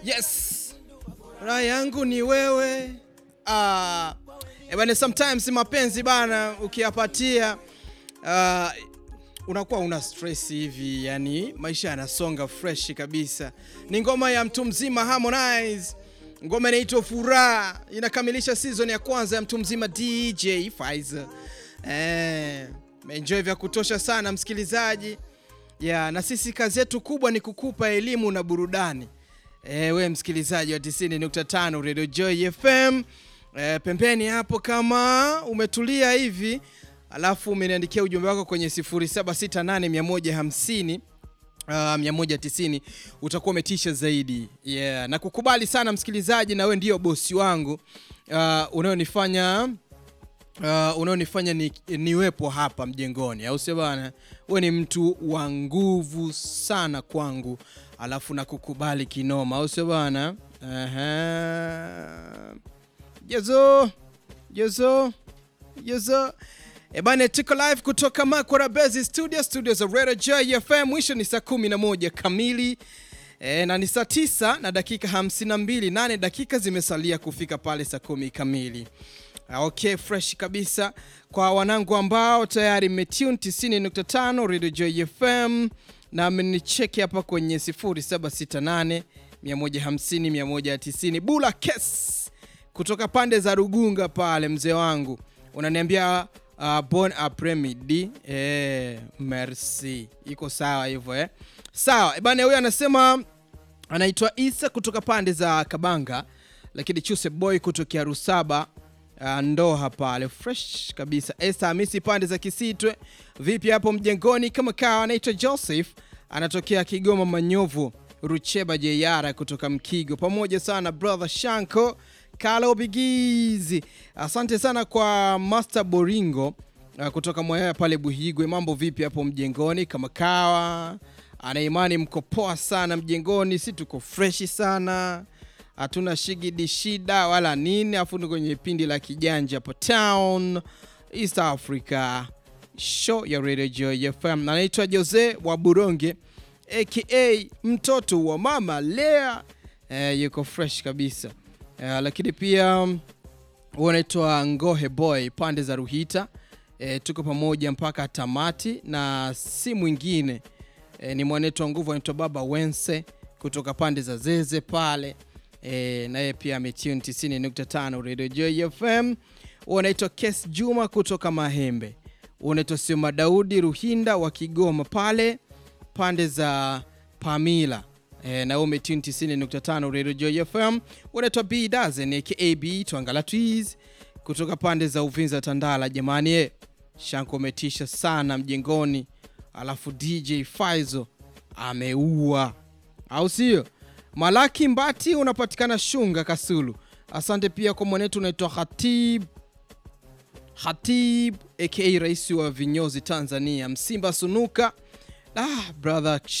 Yes, raha yangu ni wewe. Ah, eh bana, sometimes mapenzi bana ukiyapatia ah, unakuwa una stress hivi, yani maisha yanasonga fresh kabisa. Ni ngoma ya mtu mzima Harmonize, ngoma inaitwa Furaha, inakamilisha season ya kwanza ya mtu mzima DJ Faiza. Eh, enjoy vya kutosha sana msikilizaji. Ya, na sisi kazi yetu kubwa ni kukupa elimu na burudani. E, we msikilizaji wa 90.5 Radio Joy FM e, pembeni hapo kama umetulia hivi alafu umeniandikia ujumbe wako kwenye 0768150150 Uh, 190 utakuwa umetisha zaidi yeah. Na kukubali sana msikilizaji, na we ndio bosi wangu uh, unaonifanya uh, unaonifanya ni, niwepo hapa mjengoni, au sio bana? We ni mtu wa nguvu sana kwangu, alafu na kukubali kinoma, au sio bana? Aha. Jezo jezo jezo E bana, tuko live kutoka Makwara Base Studio, studio za Radio Joy FM. Mwisho ni saa 11 kamili e, na ni saa 9 na dakika 52, nane dakika zimesalia kufika pale saa kumi kamili. Okay, fresh kabisa kwa wanangu ambao tayari mmetune 90.5 Radio Joy FM na mmenicheki hapa kwenye 0768 150 190. Bula Kes kutoka pande za Rugunga pale, mzee wangu unaniambia uh, bon apremidi eh, merci, iko sawa hivyo eh? Sawa eh, bana, huyo anasema anaitwa Isa kutoka pande za Kabanga, lakini Chuse Boy kutokea Rusaba uh, Ndoha pale fresh kabisa. Esa Hamisi pande za Kisitwe, vipi hapo mjengoni? Kama kawa, anaitwa Joseph anatokea Kigoma Manyovu, Rucheba Jeyara kutoka Mkigo, pamoja sana brother Shanko Kalo Bigizi, asante sana kwa Master Boringo uh, kutoka Mwaya pale Buhigwe. Mambo vipi hapo mjengoni? Kama kawa, ana imani mko poa sana mjengoni, si tuko freshi sana, hatuna shigidi shida wala nini, afu ni kwenye pindi la kijanja hapo town East Africa show ya Radio Joy FM. Anaitwa Jose wa Buronge aka mtoto wa mama Lea, eh, yuko fresh kabisa. Uh, lakini pia huo unaitwa Ngohe Boy pande za Ruhita. E, tuko pamoja mpaka tamati na si mwingine e, ni mwanetu wa nguvu anaitwa Baba Wense kutoka pande za Zeze pale e, naye pia ametune 90.5 Radio Joy FM. Huo unaitwa Kes Juma kutoka Mahembe. Huo unaitwa Sima Daudi Ruhinda wa Kigoma pale pande za Pamila E, na umetune 90.5 Radio Joy FM. Unaitwa B Dazen aka B Twangala Twiz kutoka pande za Uvinza Tandala. Jamani e, Shanko umetisha sana mjengoni, alafu DJ Faizo ameua, au sio? Malaki Mbati unapatikana Shunga Kasulu. Asante pia kwa mwanetu unaitwa Hatib Hatib aka rais wa vinyozi Tanzania, Msimba Sunuka. Ah, brother